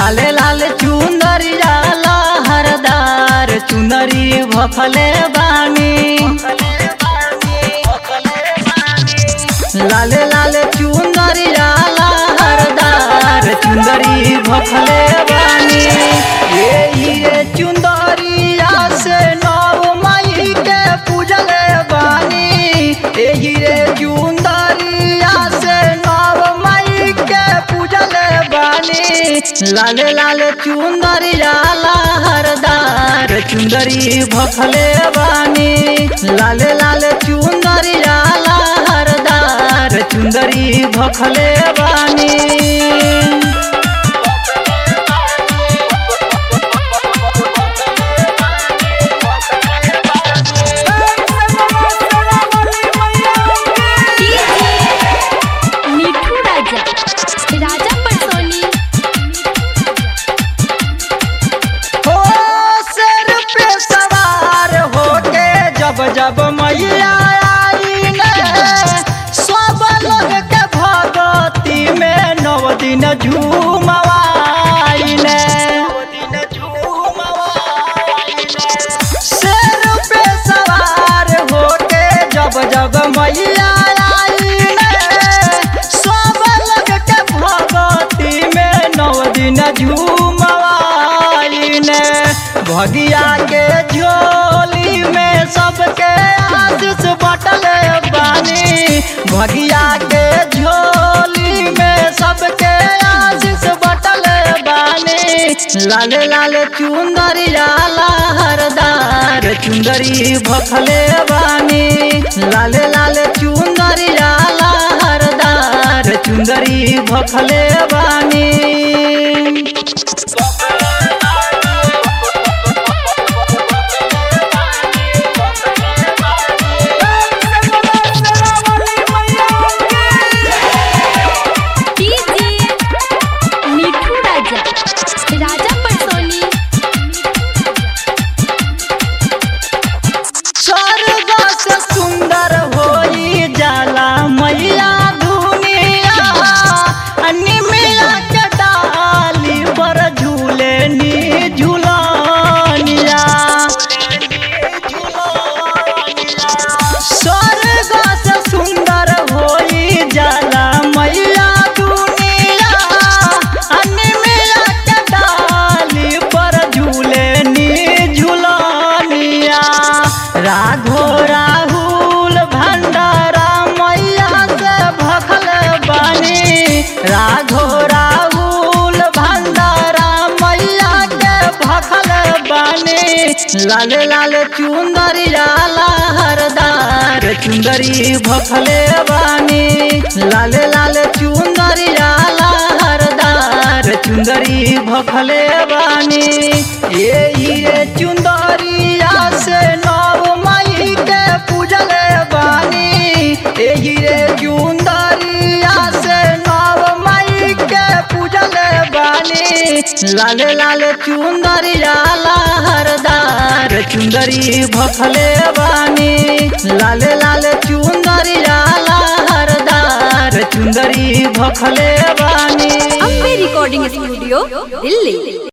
लाले लाल चुंदरिया लहरदार चुनरी भखले बानी लाले लाले चुंदरिया लहरदार चुंदरी भखले बानी ये ये चुंदरिया से नव मई के पूजले बानी एही रे चुंदरिया से नव मई के पूजले बानी लाले लाले चुंदरिया लहरदार चुंदरी भखले बानी लाले लाले चुंदरिया लहरदार चुंदरी भखले बानी मिठू राजा राजा पटसोनी हो सिर पे सवार होके जब जब मैया आई ने सब लोग के भगती में नव दिन झूमवाई ने सिर पे सवार होके जब जब मैया आई ने सब लोग के भगती में नव दिन झूमवाई ने भगिया के झोली में सबके आशीष बटले बानी भगिया के झोली में सबके आशीष बटले बानी लाले लाले चुंदरिया लहरदार चुंदरी भखले बानी लाले लाले चुंदरिया लहरदार चुंदरी भखले बानी मिठू राजा राजा पटसोनी स्वर्ग से सुंदर होई जाला मैया दुनिया निमिया के डाली पर झूले नी झूलनिया स्वर्ग से सुंदर होई जाला मैया दुनिया निमिया के डाली पर झूले नी झूलनिया राघो राहुल भंडारा मैया से भखल बानी राघो राहुल भंडारा मैया के भखल बानी लाले लाले चुंदरिया लहरदार चुंदरी भखले बानी लाले लाले चुंदरिया लहरदार चुंदरी भखले बानी ये ये चुंदरिया से नव मई के पूजले बानी एही रे चुंदरिया से नव मई के पूजले बानी लाले लाले चुंदरिया लहरदार चुंदरी भखले बानी लाले लाले चुंदरिया लहरदार चुंदरी भखले बानी अम्बे रिकॉर्डिंग स्टूडियो दिल्ली